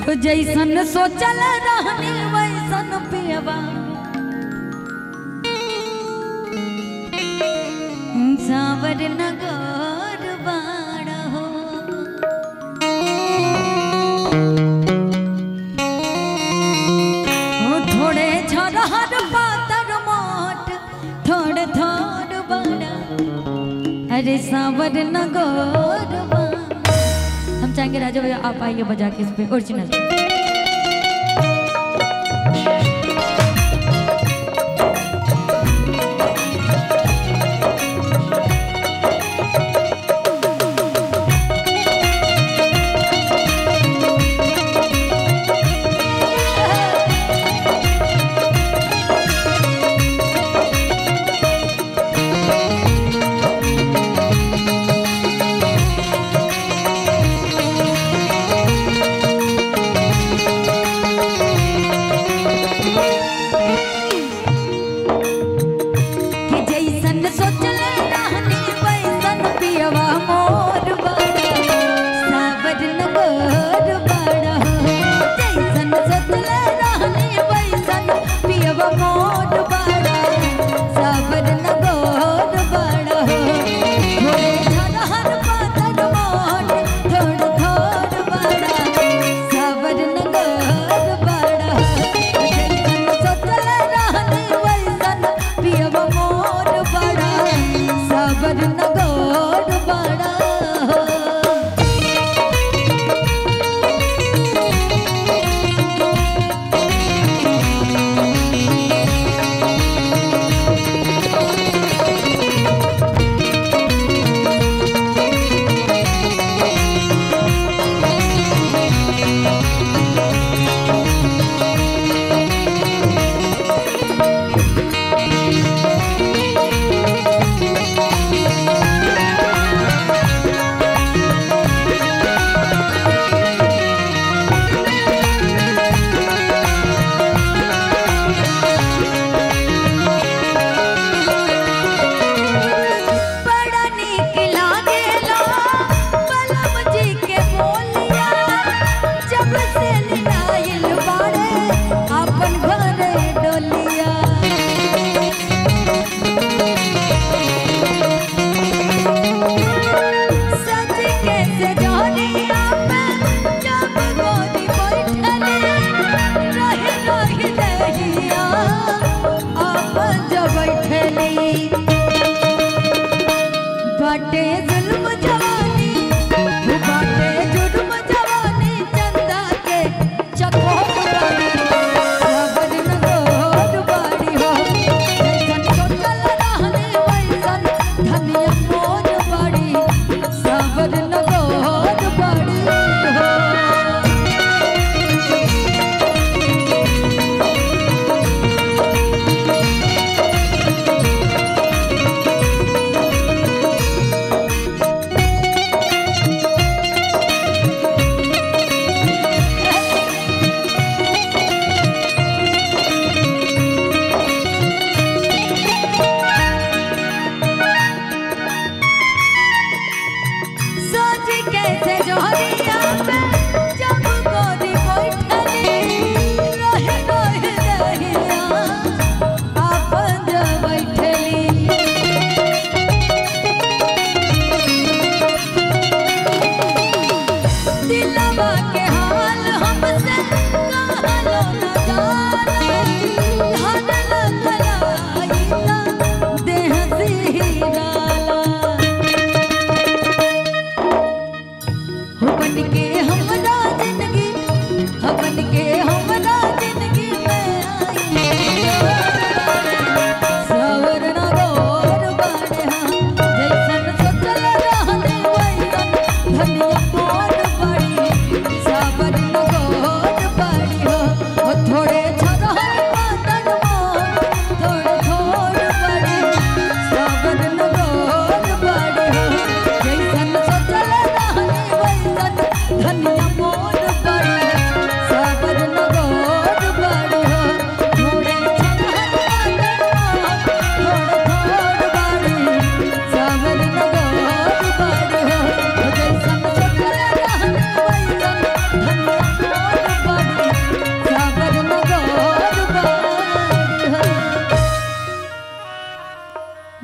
तो जैसन सोचल रहनी वैसन पियबा सावर नगर बाड़ हो ओ थोड़े झरहर पातर मोट थोड़े थोड़ बड़ा अरे सावर नगर बाड़ हम चाहेंगे राजा भैया आप आइए बजा के इस पे ओरिजिनल कि जैसन सोचल रहनी वैसन पियवा मोर बड़ा सावर नगर बड़ा जैसन सोचल रहनी वैसन पियवा मोर बड़ा सावर नगर बड़ा थोड़े झरहर पातर मोट थोड़ थोड़ बड़ा सावर नगर बड़ा जैसन सोचल रहनी वैसन पियवा मोर बड़ा सावर नगर बड़ा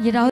ये राहुल